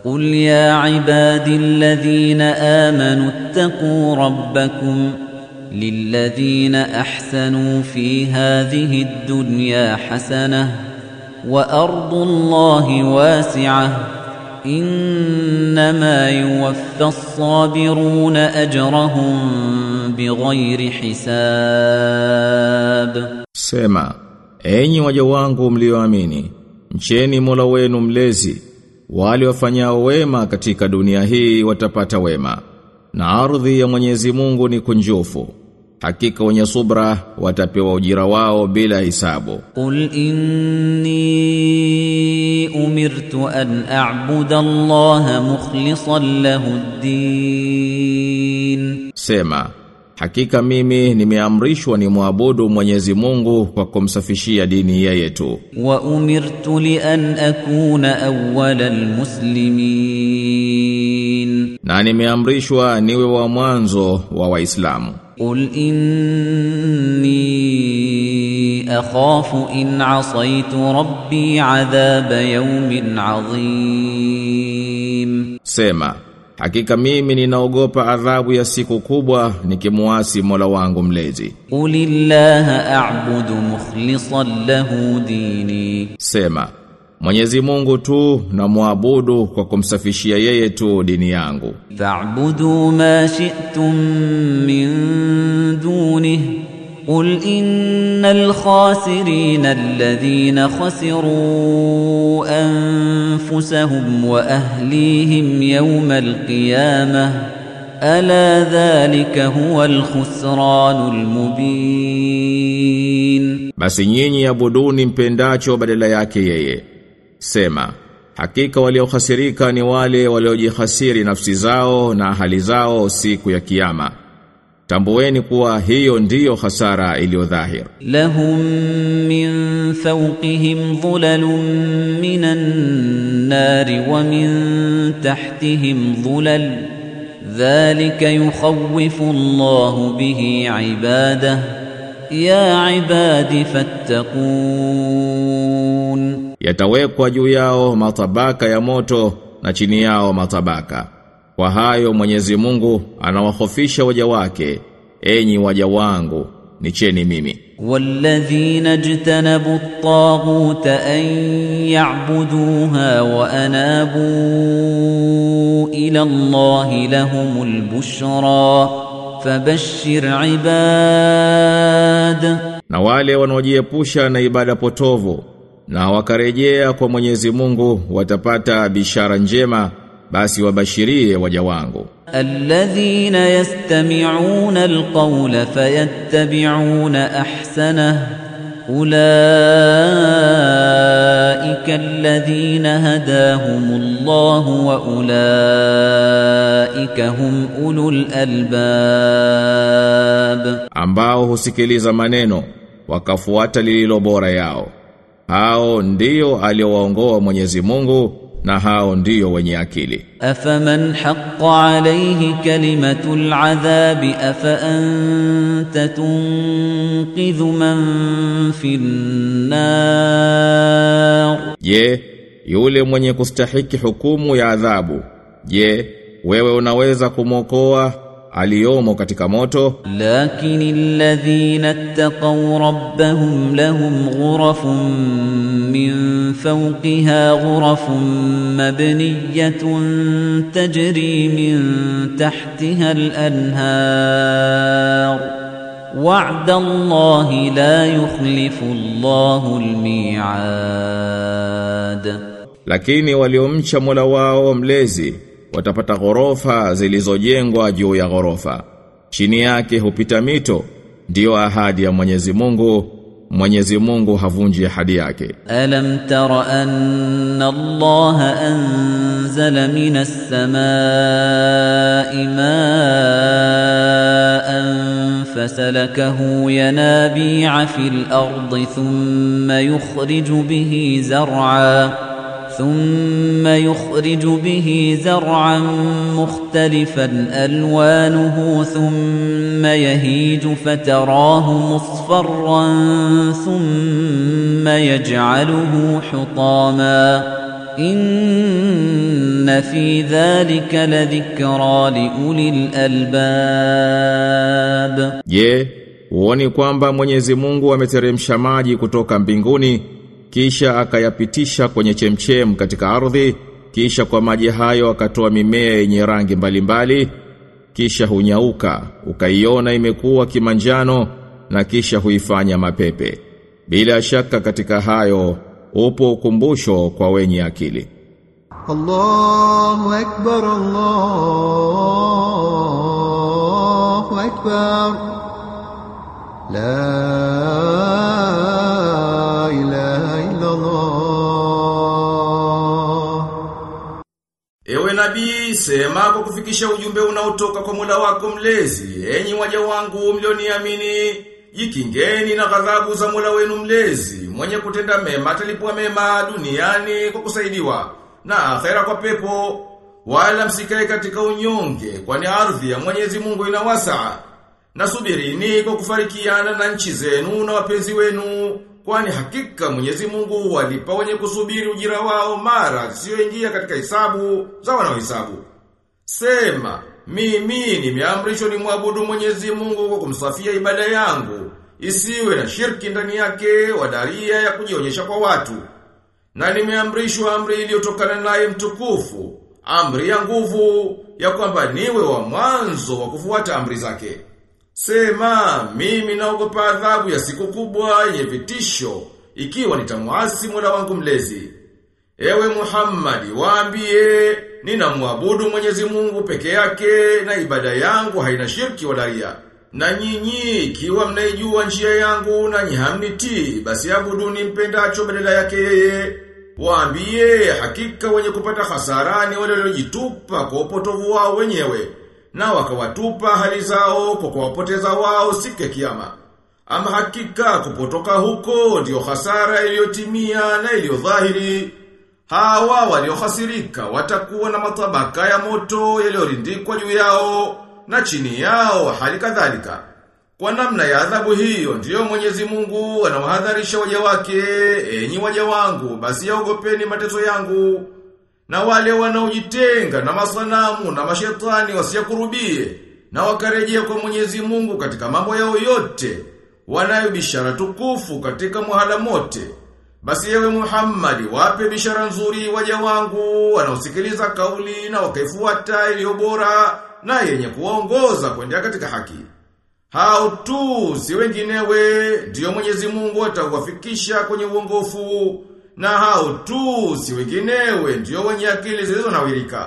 قل يا عبادي الذين آمنوا اتقوا ربكم للذين أحسنوا في هذه الدنيا حسنة وأرض الله واسعة إنما يوفى الصابرون أجرهم بغير حساب Sema, enyi waja wangu mlioamini, mcheni Mola wenu mlezi, wale wafanyao wema katika dunia hii watapata wema, na ardhi ya Mwenyezi Mungu ni kunjufu. Hakika wenye subra watapewa ujira wao bila hisabu. قل إني أمرت أن أعبد الله مخلصا له الدين Sema, hakika mimi nimeamrishwa ni muabudu Mwenyezi Mungu kwa kumsafishia dini yeye tu. وأمرت لأن أكون أول المسلمين Na nimeamrishwa niwe wa mwanzo wa Waislamu. قل إني أخاف إن عصيت ربي عذاب يوم عظيم Sema, hakika mimi ninaogopa adhabu ya siku kubwa nikimuasi Mola wangu mlezi. قل الله أعبد مخلصا له ديني Sema, Mwenyezi Mungu tu na muabudu kwa kumsafishia yeye tu dini yangu. فاعبدوا ما شئتم من دونه قل إن الخاسرين الذين خسروا أنفسهم وأهليهم يوم القيامة ألا ذلك هو الخسران المبين Basi nyinyi abuduni mpendacho badala yake yeye. Sema, hakika waliohasirika ni wale waliojihasiri nafsi zao na hali zao siku ya kiyama. Tambueni kuwa hiyo ndiyo hasara iliyo dhahir. لهم من فوقهم ظلل من النار ومن تحتهم ظلل ذلك يخوف الله به عباده يا عباد فاتقون Yatawekwa juu yao matabaka ya moto na chini yao matabaka. Kwa hayo Mwenyezi Mungu anawahofisha waja wake, enyi waja wangu, nicheni mimi. والذين اجتنبوا الطاغوت أن يعبدوها وأنابوا إلى الله لهم البشرى فبشر عباد Na wale wanaojiepusha na ibada potovu na wakarejea kwa Mwenyezi Mungu watapata bishara njema basi wabashirie waja wangu. الذين يستمعون القول فيتبعون أحسنه أولئك الذين هداهم الله وأولئك هم أولو الألباب ambao husikiliza maneno wakafuata lililo bora yao. Hao ndio aliowaongoa Mwenyezi Mungu na hao ndio wenye akili. أفمن حق عليه كلمة العذاب أفأنت تنقذ من في النار Je, yule mwenye kustahiki hukumu ya adhabu, je, wewe unaweza kumwokoa aliyomo katika moto? لكن الذين اتقوا ربهم لهم غرف من فوقها غرف مبنية تجري من تحتها الأنهار وعد الله لا يخلف الله الميعاد Lakini waliomcha Mola wao mlezi watapata ghorofa zilizojengwa juu ya ghorofa. Chini yake hupita mito, ndiyo ahadi ya Mwenyezi Mungu. Mwenyezi Mungu havunji ahadi yake. ألم تر أن الله أنزل من السماء ماء فسلكه ينابيع في الأرض ثم يخرج به زرعا ثم يخرج به زرعا مختلفا ألوانه ثم يهيج فتراه مصفرا ثم يجعله حطاما إن في ذلك لذكرى لأولي الألباب Je, uoni kwamba Mwenyezi Mungu ameteremsha maji kutoka mbinguni kisha akayapitisha kwenye chemchem katika ardhi kisha kwa maji hayo akatoa mimea yenye rangi mbalimbali kisha hunyauka ukaiona imekuwa kimanjano na kisha huifanya mapepe bila shaka katika hayo upo ukumbusho kwa wenye akili الله أكبر الله أكبر لا إله إلا الله Ewe nabii, sema kwa kufikisha ujumbe unaotoka kwa Mola wako mlezi, enyi waja wangu mlioniamini, jikingeni na ghadhabu za Mola wenu mlezi, mwenye kutenda mema atalipwa mema duniani kwa kusaidiwa, na akhera kwa pepo, wala msikae katika unyonge, kwani ardhi ya Mwenyezi Mungu ina wasaa. Nasubirini kwa kufarikiana na nchi zenu na wapenzi wenu, kwani hakika Mwenyezi Mungu walipa wenye kusubiri ujira wao mara sioingia katika hisabu za wanaohesabu. Sema, mimi nimeamrishwa ni mwabudu Mwenyezi Mungu kwa kumsafia ibada yangu, isiwe na shirki ndani yake wadaria ya kujionyesha kwa watu. Na nimeamrishwa amri iliyotokana naye mtukufu, amri ya nguvu ya kwamba niwe wa mwanzo wa kufuata amri zake. Sema, mimi naogopa adhabu ya siku kubwa yenye vitisho, ikiwa nitamuasi Mola wangu mlezi. Ewe Muhammadi, waambie, ninamwabudu Mwenyezi Mungu peke yake na ibada yangu haina shirki wala ria. Na nyinyi ikiwa mnaijua njia yangu na hamnitii, basi abuduni mpendacho badala yake yeye. Waambie, hakika wenye kupata hasarani wale waliojitupa kwa upotovu wao wenyewe na wakawatupa hali zao kwa kuwapoteza wao siku ya kiyama. Ama hakika kupotoka huko ndiyo hasara iliyotimia na iliyodhahiri. Hawa waliohasirika watakuwa na matabaka ya moto yaliyorindikwa juu yao na chini yao hali kadhalika. Kwa namna ya adhabu hiyo ndiyo Mwenyezi Mungu anawahadharisha waja wake, enyi waja wangu, basi yaogopeni mateso yangu. Na wale wanaojitenga na masanamu na mashetani wasiyakurubie na wakarejea kwa Mwenyezi Mungu katika mambo yao yote, wanayo bishara tukufu katika muhala mote. Basi yewe Muhammadi wape bishara nzuri waja wangu wanaosikiliza kauli na wakaifuata iliyo bora na yenye kuwaongoza kwenda katika haki. Hao tu si wenginewe ndiyo Mwenyezi Mungu atawafikisha kwenye uongofu na hao tu si wenginewe ndiyo wenye akili zilizonawirika.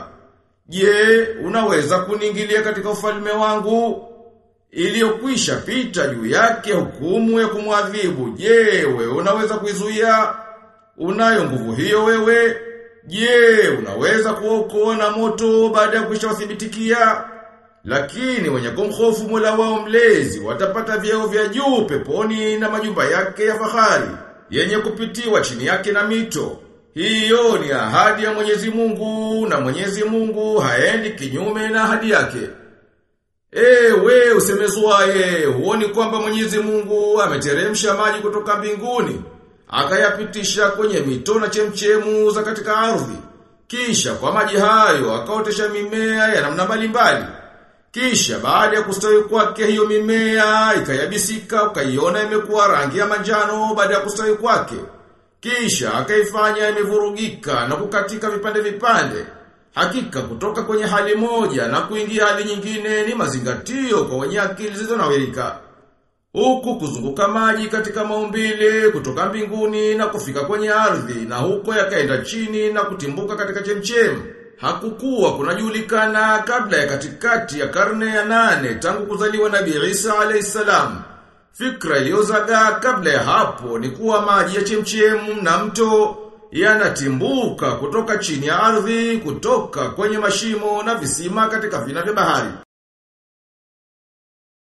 Je, unaweza kuningilia katika ufalme wangu iliyokwisha pita juu yake hukumu ya kumwadhibu? Je, wewe unaweza kuizuia? Unayo nguvu hiyo wewe? Je, unaweza kuokoa na moto baada ya kwisha wathibitikia? Lakini wenye kumhofu Mola wao mlezi watapata vyeo vya juu peponi na majumba yake ya fahari yenye kupitiwa chini yake na mito. Hiyo ni ahadi ya Mwenyezi Mungu na Mwenyezi Mungu haendi kinyume na ahadi yake. Ewe usemezwaye, huoni kwamba Mwenyezi Mungu ameteremsha maji kutoka mbinguni, akayapitisha kwenye mito na chemchemu za katika ardhi. Kisha kwa maji hayo akaotesha mimea ya namna mbalimbali. Kisha baada ya kustawi kwake hiyo mimea ikayabisika ukaiona imekuwa rangi ya manjano baada ya kustawi kwake. Kisha akaifanya imevurugika na kukatika vipande vipande. Hakika kutoka kwenye hali moja na kuingia hali nyingine ni mazingatio kwa wenye akili zilizonawirika. Huku kuzunguka maji katika maumbile kutoka mbinguni na kufika kwenye ardhi na huko yakaenda chini na kutimbuka katika chemchemu. Hakukuwa kunajulikana kabla ya katikati ya karne ya nane tangu kuzaliwa Nabii Isa alayhisalam. Fikra iliyozagaa kabla ya hapo ni kuwa maji ya chemchemu na mto yanatimbuka kutoka chini ya ardhi, kutoka kwenye mashimo na visima katika vina vya bahari.